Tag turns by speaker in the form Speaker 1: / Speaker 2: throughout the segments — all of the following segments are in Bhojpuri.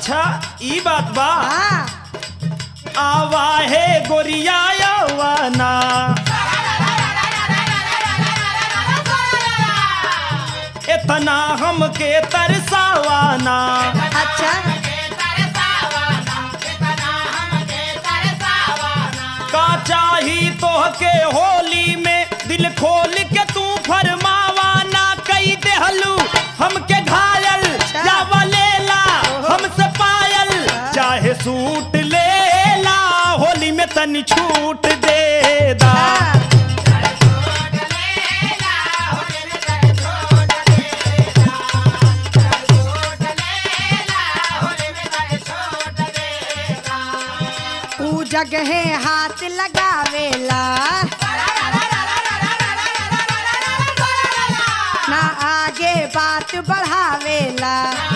Speaker 1: अच्छा ई बात बा
Speaker 2: हाँ
Speaker 1: आवा है गोरिया यौवना इतना हमके तरसावाना
Speaker 2: अच्छा
Speaker 1: का चाही तोहके होली में दिल खोल के तू फरमावाना कई देहलू हमके घायल या लेला हमसे पायल चाहे सूट लेला होली में तनी छूट दे दा
Speaker 2: हाँ ऊ जगह हाथ लगावेला ना आगे बात बढ़ावेला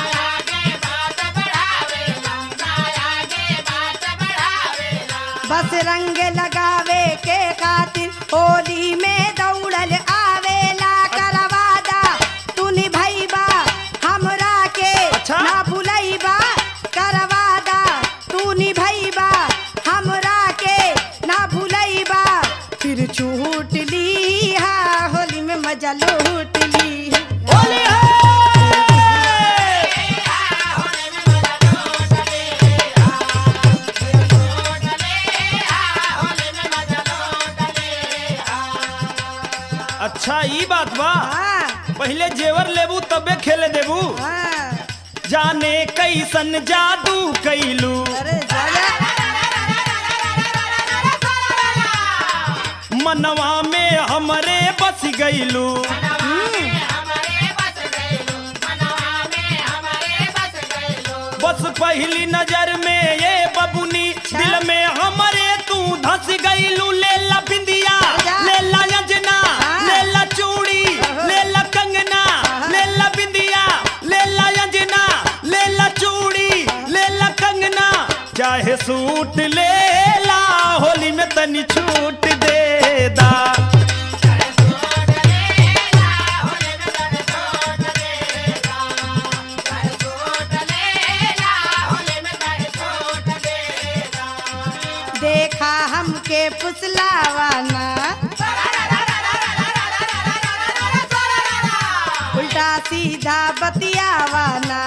Speaker 2: बस रंग लगावे के खातिर होली में दौड़ल आवेला करवादा तू निभैबा हमरा के
Speaker 1: अच्छा।
Speaker 2: ना भुलैबा करवादा तू निभैबा हमरा के ना भुलैबा फिर छूट ली हा होली में मजा लूट ली
Speaker 1: होली है अच्छा ई बात बा
Speaker 2: हाँ
Speaker 1: पहले जेवर लेबू तबे खेले देबू
Speaker 2: हाँ
Speaker 1: जाने कैसन जादू कैलू
Speaker 2: अरे जाया
Speaker 1: मनवा में हमरे बस गईलू बस पहली नजर में ये बबुनी दिल में हमरे तू धस गईलू ले ला बिंदिया
Speaker 2: जा।
Speaker 1: ले ला यजना
Speaker 2: हाँ।
Speaker 1: ले ला चूड़ी ले ला कंगना ले ला बिंदिया ले ला यजना ले ला चूड़ी ले ला कंगना चाहे सूट ले ला होली में तनी छूट दे दा
Speaker 2: देखा हमके फुसलावाना उल्टा सीधा बतियावाना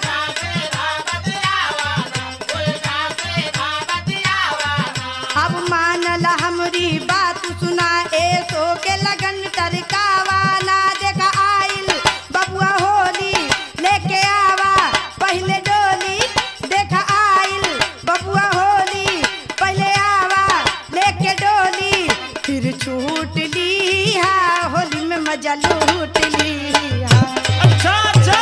Speaker 2: अब मानल हमरी बात सुना ए सो के लगन तरकावाना देखा आइल बबुआ होली लेके आवा पहले डोली देखा आइल बबुआ होली पहले आवा लेके डोली फिर छूट ली हा होली में मजा लूट ली हा
Speaker 1: अच्छा अच्छा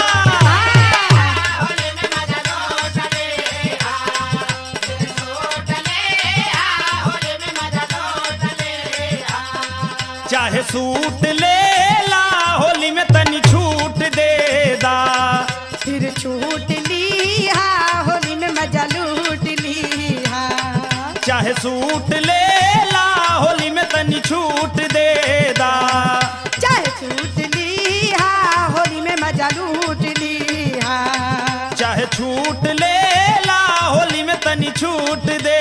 Speaker 1: चाहे सूट ले ला होली में तनी छूट दे दा
Speaker 2: फिर छूट ली हा होली में मजा लूट ली हा
Speaker 1: चाहे सूट ले ला होली में तनी छूट दे दा
Speaker 2: चाहे छूट ली हा होली में मजा लूट ली हा
Speaker 1: चाहे छूट ले ला होली में तनी छूट दे